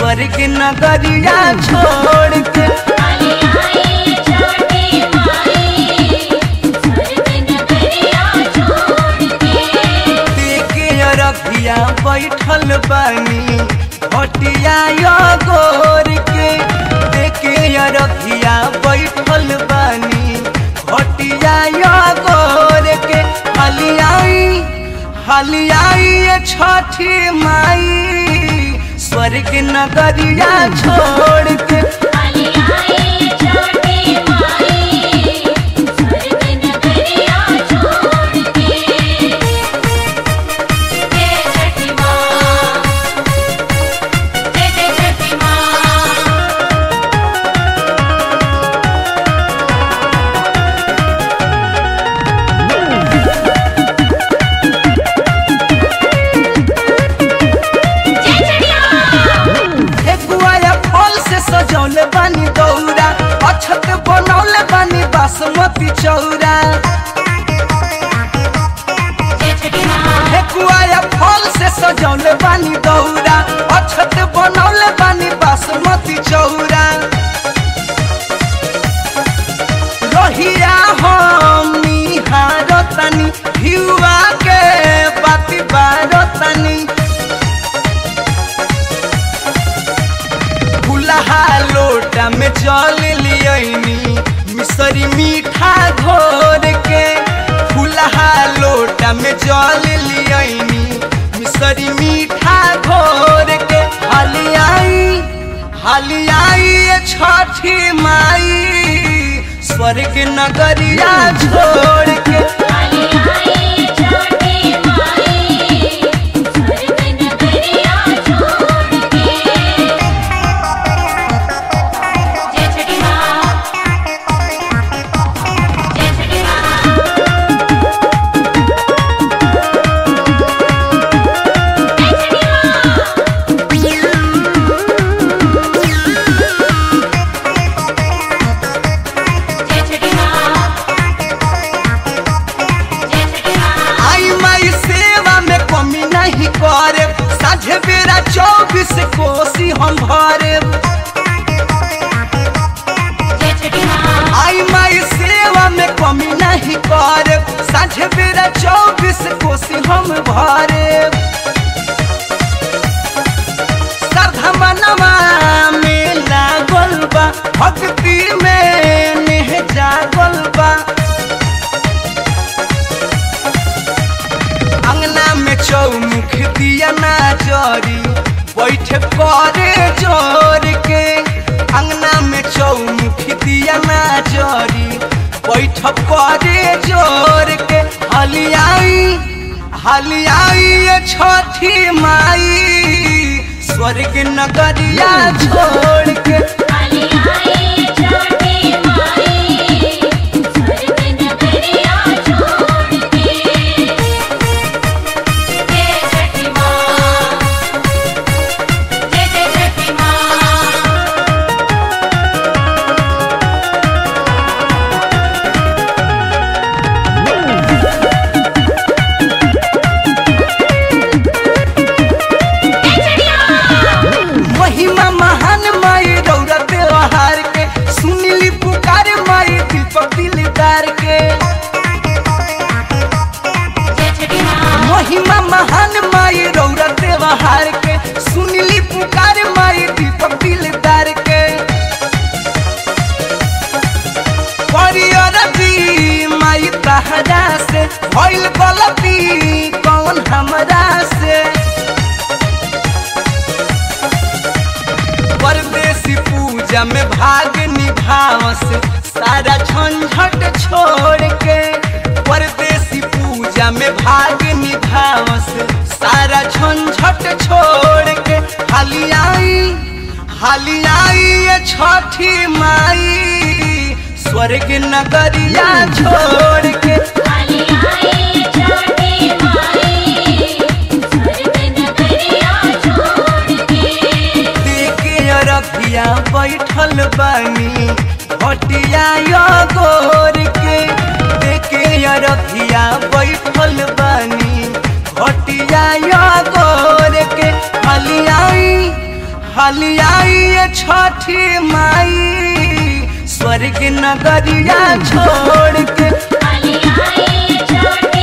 स्वर्ग नगरिया छोड़ के काली आई छठी माई स्वर्ग नगरिया छोड़ के देखे अरबिया बैठल बानी हटिया यो गोर के देखे अरबिया बैठल बानी हटिया यो गोर के हलियाई हलियाई ये छठी माई स्वर्ग नगरिया छोड़ के काली आई छठी माई स्वर्ग नगरिया छोड़ के जय छठी माँ जय जय छठी माँ जय छठी माँ एगुआया फल से सजौले बानी दौरा अछत बनौले बानी बासमती चौरा जय छठी माँ एगुआया फल से सजौले बानी दौरा अछत बनौले बानी बासमती चौरा रहिया हम निहारतनी हिउआ के बाती बारतनी फुलहा लोटा में जल लियनी मिसरी मीठा घोर के फुलहा लोटा में जल लियनी मिसरी मीठा घोर के हलियाई हलियाई ये छठी माई स्वर्ग नगरिया छोड़ के काली आई छठी माई स्वर्ग नगरिया छोड़ के जय छठी माँ जय छठी माँ जय छठी माँ जय छठी माँ जय छठी माँ आई माई सेवा में कमी नहीं करे साझे बेरा चौबीस कोसी हम भरे जय छठी माँ आई माई सेवा में कमी नहीं करे साझे बेरा चौबीस कोसी हम भरे सरधमनमा में लागल बा भक्ति में नेह जागल बा अंगना में चौमुख दिया ना जरी बैठ करे जोर के अंगना में चौमुख दिया ना जरी बैठ करे जोर के हलियाई हलियाई ये छठी माई स्वर्ग नगरिया छोड़ के काली आई छठी माई स्वर्ग नगरिया छोड़ के जय छठी माँ जय जय छठी माँ जय छठी माँ महिमा महान माई रौरा त्योहार के सुनीली पुकार माई दीपक दिलदार के जय छठी माँ महिमा महान माई रौरा त्योहार के सुनीली पुकार माई दीपक दिलदार के परियरती माई तहरा से भइल गलती कौन हमरा से परदेसी पूजा में भाग निभावस सारा झंझट छोड़ के परदेसी पूजा में भाग निभावस सारा झंझट छोड़ के हलियाई हलियाई ये छठी माई स्वर्ग नगरिया छोड़ के काली आई छठी माई स्वर्ग नगरिया छोड़ के देखे अरबिया बैठल बानी हटिया यो गोर के देखे अरबिया बैठल बानी हटिया यो गोर के हलियाई हाली आई ये छठी माई स्वर्ग नगरिया छोड़ के काली आई छठी